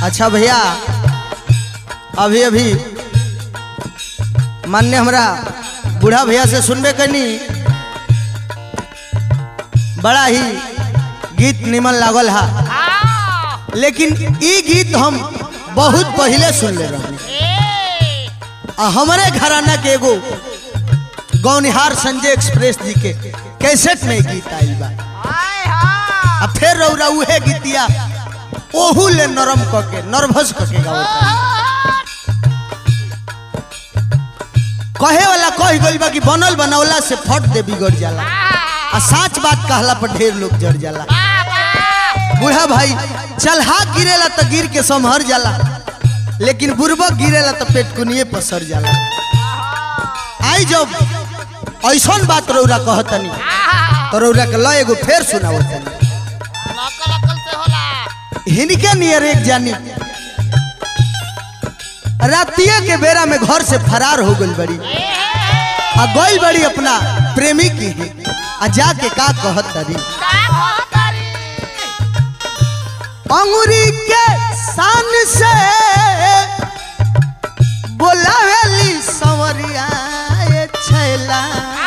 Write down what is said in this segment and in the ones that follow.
अच्छा भैया अभी अभी मान्य हमरा बूढ़ा भैया से सुनबे कनी बड़ा ही गीत निमन लागल हा लेकिन ई गीत हम बहुत पहले सुन ले रहे आ हमारे घराना के एगो गौनिहार संजय एक्सप्रेस जी के कैसेट में गीत आइल बा आ फिर रौरा उहे गीतिया ओहू ले नरम क के नर्वस क के गावता कहे वाला कह गइल बा कि बनल बनौला से फट दे बिगड़ जाला आ साच बात कहला पर ढेर लोग जड़ जाला बूढ़ा भाई चलहा गिरेला तो गिर के संभर जाला लेकिन बुरबक गिरेला तो पेटकुनिए पसर जाला आई जब ऐसन बात रौरा कहतनी तो रौरा के ल एगो फेर सुनावतनी हिनके नियर एक जानी रातिया के बेरा में घर से फरार हो गई बड़ी आ गई बड़ी अपना प्रेमी की ही आ जाके का कहत तरी अंगुरी के सान से बोलावेली सवरिया ए छैला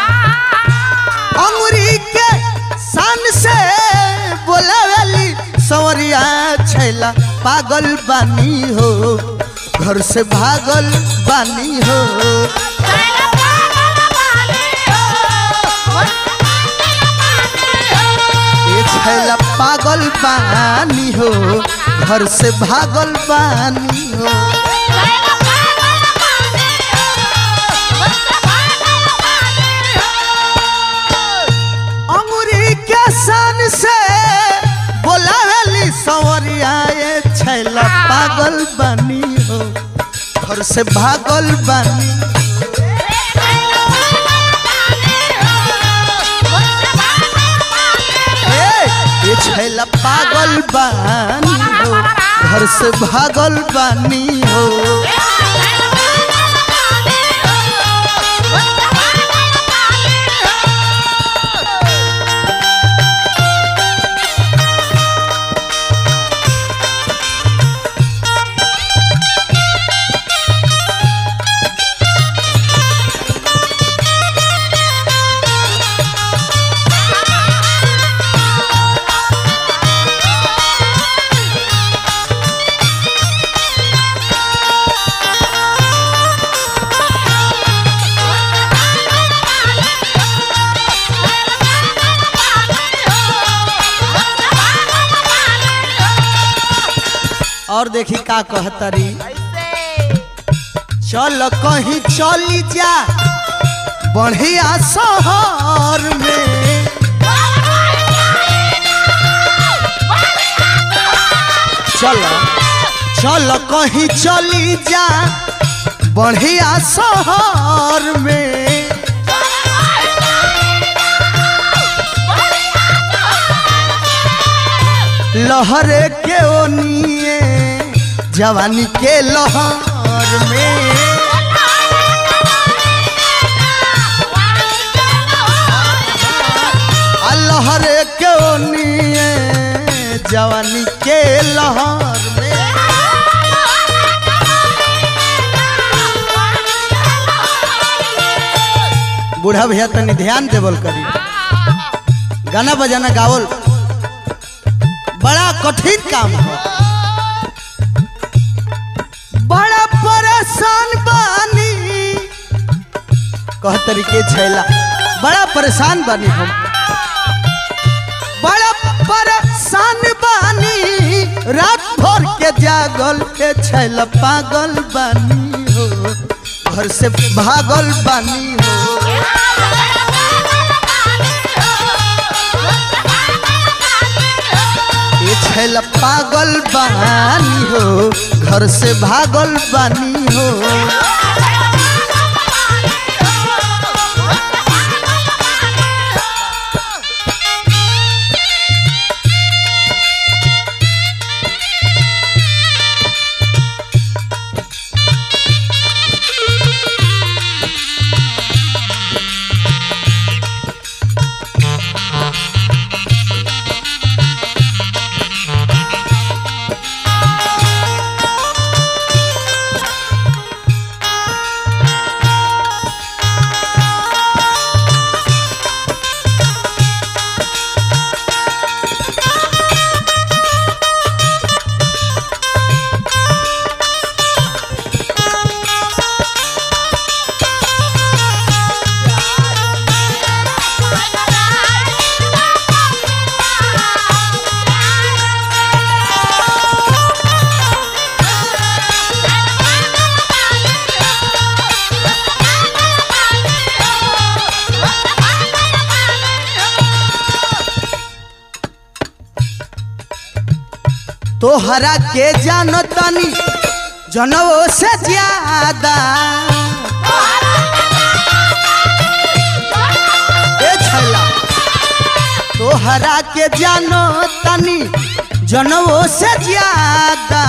अंगुरी के सान से बोलावेली सवरिया छैला पागल बानी हो घर से भागल बानी हो ए छैला पागल बानी हो घर से भागल बानी हो अंगुरी के सन से बोलावेली सवरिया ए छैला पागल बानी हो घर से भागल बानी ए ये छैला पागल बानी हो घर से भागल बानी हो और देखी का कहतरी चल कहीं चली जा बढ़िया शहर में चल चल कहीं चली जा बढ़िया शहर में लहरे के ओनिए जवानी के लहर में आ लहरे के ओनिए जवानी के लहर में बूढ़ा भैया तनी ध्यान देवल करी गाना बजाना गावल बड़ा कठिन काम है बड़ा परेशान बानी कह तरीके छैला बड़ा परेशान बानी हम बड़ा परेशान बानी रात भर के जागल के छैला पागल बानी हो घर से भागल बानी हो ये छैला पागल बानी हो घर से भागल बानी हो तोहरा के जानो तनी जनवो से ज्यादा ए छैला तोहरा के जानो तनी जनवो से ज्यादा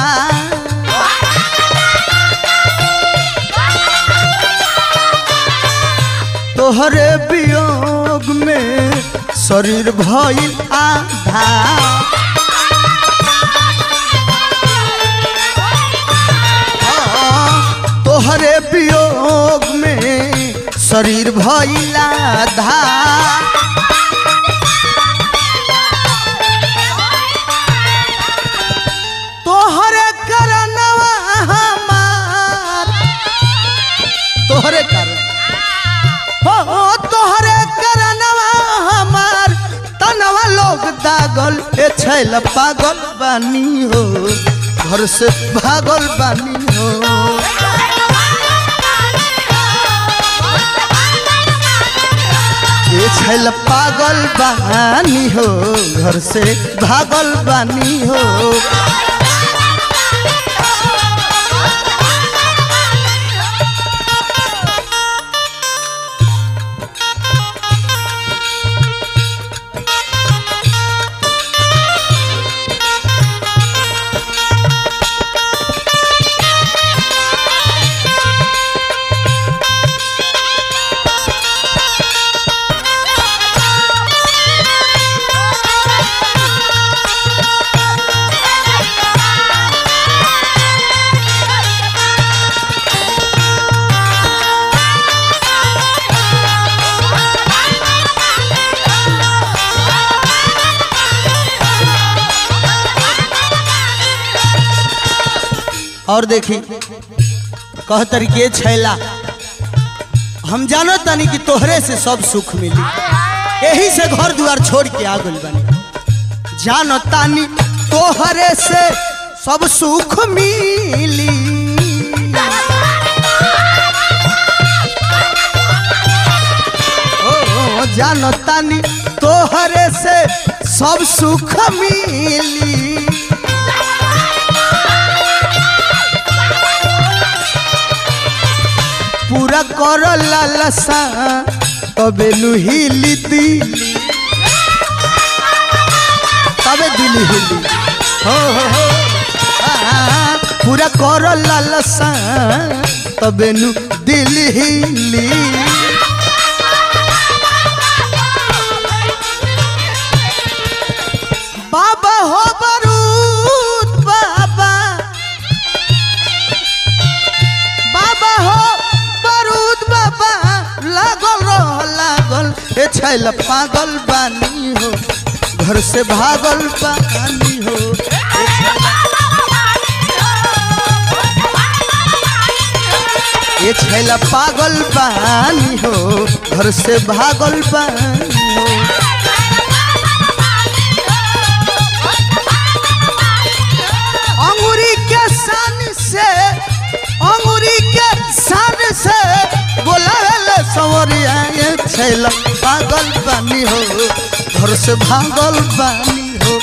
तोहरे वियोग में शरीर भइल आधा हाँ, तोहरे वियोग में शरीर भइल आधा तोहरे करनवा हमार तोहरे कारण हो तोहरे करनवा हमार तनवा लोग दागल ए छैल पागल बानी हो घर से भागल बानी हो ए छैल पागल बानी हो घर से भागल बानी हो और देखी कह तरीके छैला हम जानो तनी कि तोहरे से सब सुख मिली यही से घर द्वार छोड़ के आ गइल बनी जानो तानी तोहरे से सब सुख मिली ओ जानो तानी तोहरे से सब सुख मिली पूरा कर लालसा तबे नुहिली दिली तबे दिली हिली हो हो हो आ, पूरा कर लालसा तबे नु दिल हिली बाबा हो बरूद बाबा बाबा हो बरूद बाबा लागल रह लागल ए छैल पागल बानी हो घर से भागल बानी हो ए छैल- ये छैल पागल बानी हो घर से भागल बानी हो अंगूरी के सन से अंगूरी के सन से बोला सवरिया ये छैल पागल बानी हो घर से भागल बानी हो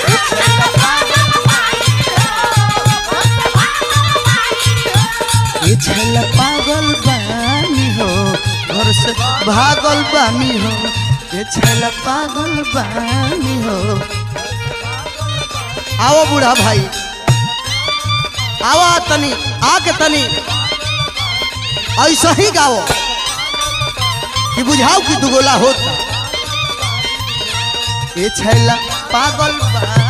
ये छैल पागल बानी हो घर से भागल बानी हो ये छैल पागल बानी हो आओ बूढ़ा भाई आवा तनी आके तनी ऐसा ही गाओ कि बुझाओ कि दुगोला होता ये छैला पागल बा